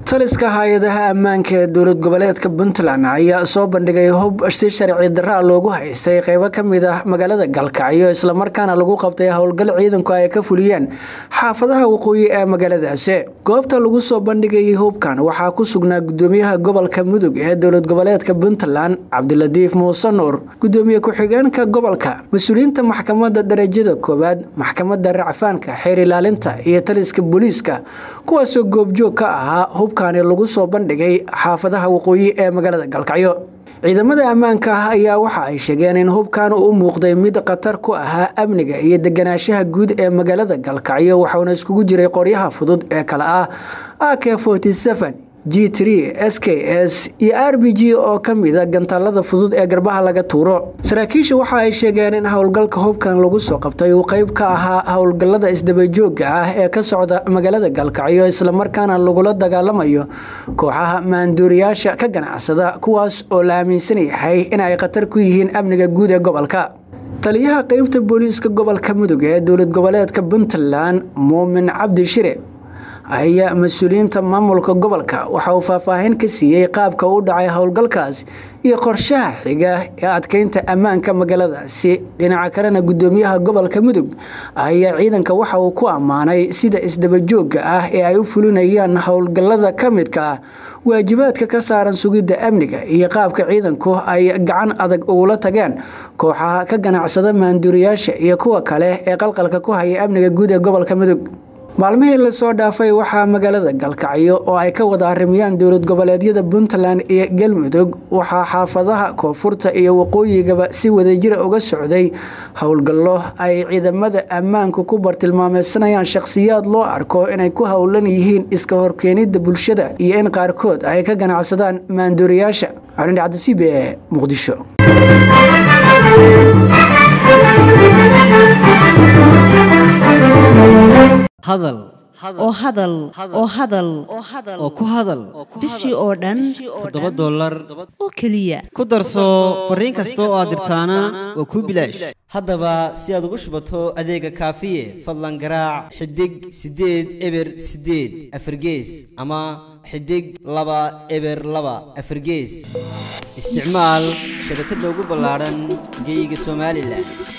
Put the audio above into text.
taliska hay-adaha ammaanka ee dowlad goboleedka puntland ayaa soo bandhigay hub si sharci daraa loogu haystay qeybo kamid ah magaalada galkacyo islamarkaana lagu qabtay howlgal ciidanku ay ka fuliyeen xaafadaha waqooyi ee magaaladaasi goobta lagu soo bandhigayay hubkan waxaa ku sugnaa gudoomiyaha gobolka mudug ee dowlad goboleedka puntland cabdilatiif muuse nuur gudoomiye ku-xigeenka gobolka mas-uuliyiinta maxkamada darajada koowaad maxkamada racfaanka xeer ilaalinta iyo taliska booliiska kuwaasoo goobjoog ka ahaa hubkaani lagu soo bandhigay xaafadaha waqooyi ee magaalada galkacyo ciidamada ammaanka ah ayaa waxa ay sheegeen in hubkan uu muuqday mid khatar ku ahaa amniga iyo deganaanshaha guud ee magaalada galkacyo waxauna iskugu jiray qoryaha fudud ee kale ah ak g s k s iyo r b g oo ka mida gantaalada fudud ee garbaha laga tuuro saraakiisha waxa ay sheegeen in howlgalka hubkan lagu soo qabtay uu qeyb ka ahaa howlgalada isdabajooga ah ee ka socda magaalada galkacyo islamarkaana lagula dagaalamayo kooxaha maanduuriyaasha ka ganacsada kuwaas oo la aaminsan yahay in ay khatar ku yihiin amniga guud ee gobolka taliyaha qeybta booliiska gobolka mudug ee dowlad goboleedka puntland muumin cabdi shire ayaa mas-uuliyiinta maamulka gobolka waxa uu faahfaahin ka siiyey qaabka u dhacay howlgalkaas iyo qorshaha xiga ee adkeynta ammaanka magaaladaasi dhinaca kalena gudoomiyaha gobolka mudug ayaa ciidanka waxa uu ku ammaanay sida isdabajooga ah ee ay u fulinayaan howlgalada ka midka ah waajibaadka ka saaran sugidda amniga iyo qaabka ciidanku ay gacan adag ugula tageen kooxaha ka ganacsada maanduuriyaasha iyo kuwa kale ee qalqalka ku haya amniga guud ee gobolka mudug maalmihii lasoo dhaafay waxaa magaalada galkacyo oo ay ka wada arrimiyaan dowlad goboleedyada puntland iyo galmudug waxaa xaafadaha koonfurta iyo waqooyigaba si wadajira uga socday howlgallo ay ciidamada ammaanku ku bartilmaameysanayaan shakhsiyaad loo arko inay ku howlan yihiin iska horkeenida bulshada iyo in qaarkood ay ka ganacsadaan maanduuriyaasha calin cabdisiib ee muqdisho hadal oo hadal oo hadal oo ku hadal bishii oo dhan toddoba dollar oo keliya ku darso fariin kasta oo aad dirtaana waa kuu bilaash haddaba si aad ugu shubato adeega kaafiye fadlan garaac xidig siddeed eber siddeed afargees ama xidig laba eber laba afargees isticmaal shabakadda ugu ballaadhan geyga somalilan